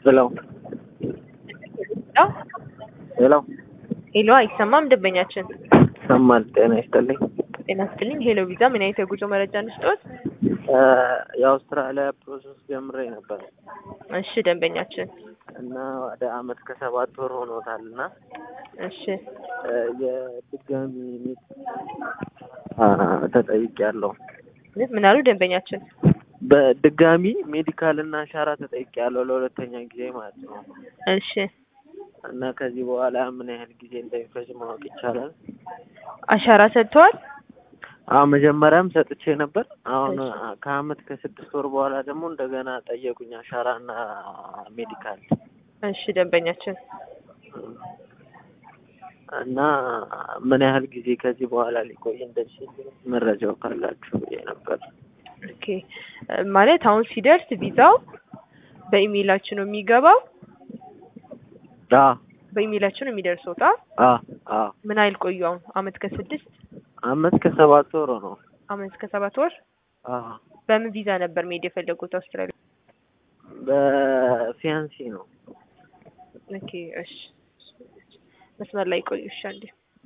ሄሎ ሄሎ ሄሎ አይሰማም ደንበኛችን ይሰማል። ጤና ይስጥልኝ። ጤና ይስጥልኝ ሄሎ ቪዛ ምን አይነት የጉዞ መረጃ እንስጦት የአውስትራሊያ ፕሮሰስ ጀምሬ ነበር እሺ ደንበኛችን እና ወደ አመት ከሰባት ወር ሆኖታል እና እሺ የድጋሚ ሚት ተጠይቄያለሁ። ምን አሉ ደንበኛችን በድጋሚ ሜዲካል እና አሻራ ተጠይቄያለሁ ለሁለተኛ ጊዜ ማለት ነው። እሺ እና ከዚህ በኋላ ምን ያህል ጊዜ እንደሚፈጅ ማወቅ ይቻላል? አሻራ ሰጥተዋል አዎ መጀመሪያም ሰጥቼ ነበር። አሁን ከአመት ከስድስት ወር በኋላ ደግሞ እንደገና ጠየቁኝ አሻራ እና ሜዲካል እሺ ደንበኛችን እና ምን ያህል ጊዜ ከዚህ በኋላ ሊቆይ እንደሚችል መረጃው ካላችሁ ብዬ ነበር። ኦኬ ማለት አሁን ሲደርስ ቪዛው በኢሜይላችን ነው የሚገባው አ በኢሜይላችን ነው የሚደርሰው ጣ አ አ ምን አይል ቆዩ አሁን አመት ከስድስት አመት ከሰባት ወር ነው። አመት ከሰባት ወር አ በምን ቪዛ ነበር መሄድ የፈለጉት አውስትራሊያ? በፊያንሲ ነው። ኦኬ እሺ መስመር ላይ ቆዩ እሺ አንዴ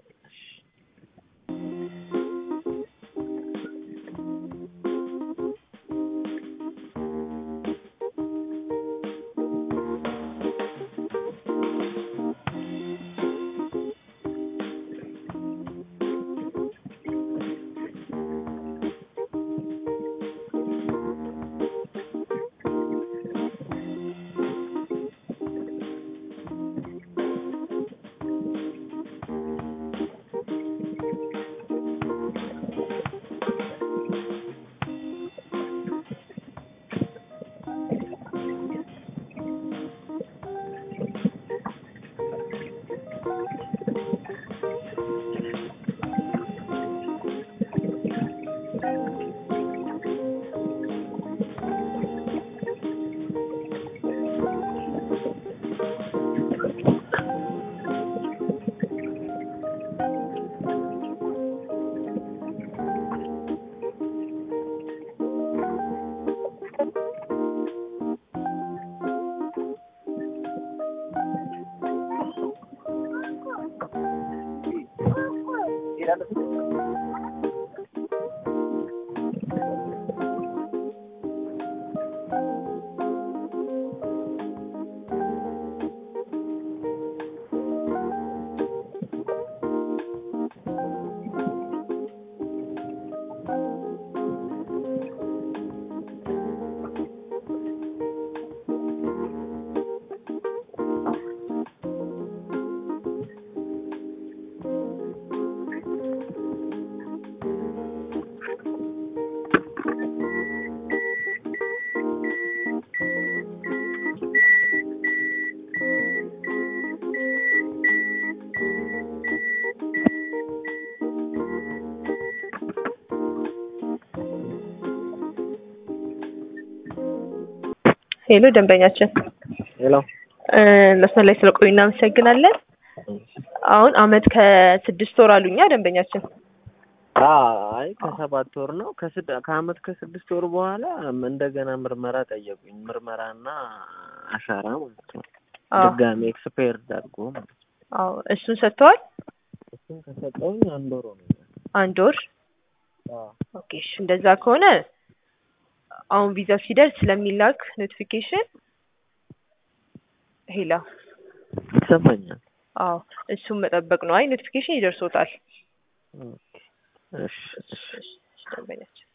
ሄሎ ደንበኛችን ሄሎ መስመር ላይ ስለቆዩ እናመሰግናለን። አሁን አመት ከስድስት ወር አሉኛ ደንበኛችን። አይ ከሰባት ወር ነው። ከስድ ከአመት ከስድስት ወር በኋላ እንደገና ምርመራ ጠየቁኝ። ምርመራና አሻራ ማለት ነው። አዎ ድጋሚ ኤክስፓየር አድርጎ ማለት ነው። አዎ እሱን ሰጥተዋል። እሱን ከሰጠውኝ አንድ ወር ነው። አንድ ወር ኦኬ። እሺ እንደዛ ከሆነ አሁን ቪዛው ሲደርስ ስለሚላክ ኖቲፊኬሽን ሄላ ይሰማኛል። አዎ እሱን መጠበቅ ነው። አይ ኖቲፊኬሽን ይደርሶታል። እሺ እሺ እሺ፣ እሺ፣ ደንበኛችን